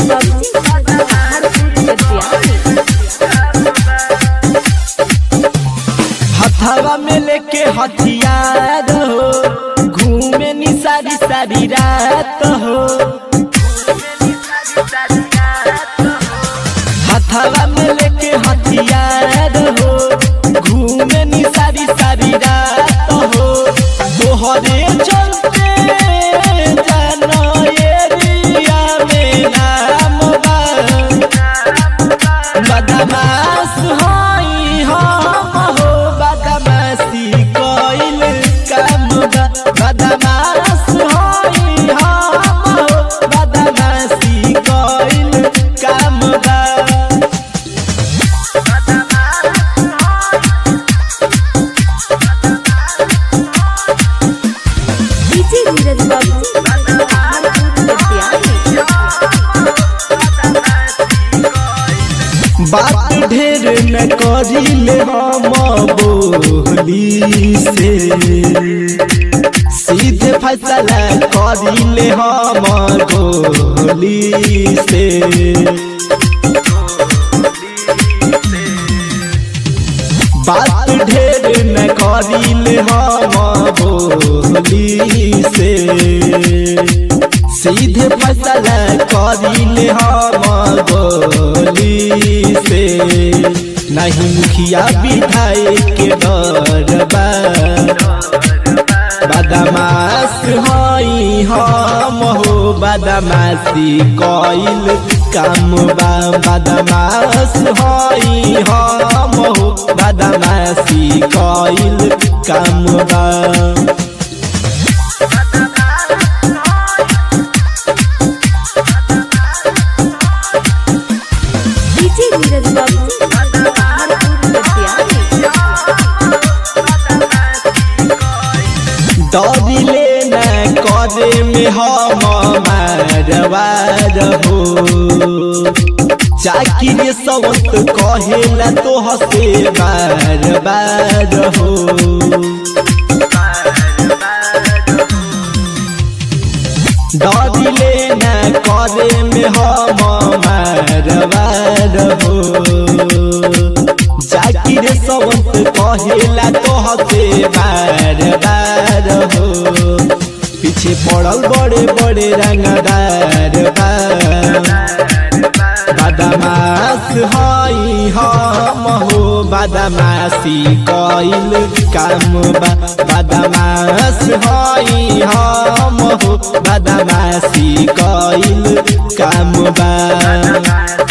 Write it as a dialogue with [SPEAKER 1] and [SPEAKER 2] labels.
[SPEAKER 1] हथवा में लेके हथियार हो घूमे नी सारी सारी रात हो हथवा में लेके हथियार हो घूमे नी सारी सारी रात हो तोहरे चलते जानो एरिया में नाम बा बदमाश हई हम हो बदमाशी कइल काम बा बदमाश हई हम हो बदमाशी कइल काम बा
[SPEAKER 2] डीजे नीरज बाबू
[SPEAKER 1] बात ढेर न करिले हम बोली से सीधे फैसला करिले हम गोली से बात ढेर न करिले हम बोली से सीधे फैसला करिले हम गोली से नहीं मुखिया विधायक के डर बा बदमाश हई हम हो बदमाशी कइल काम बा बदमाश हई हम हो बदमाशी कइल काम बा
[SPEAKER 2] डीजे नीरज बाबू
[SPEAKER 1] दौड़िले न करे में हम मारवार हो चाकिर सवत कहेला तो हसे बार बार हो दौड़िले न करे में हम मारवार हो जाकिर सवंत कहेला तो हसे बार बार हो पीछे पड़ल बड़े बड़े रंगदार बा बदमाश हई हम हो बदमाशी कइल काम बा बदमाश हई हम हो बदमाशी कइल काम बा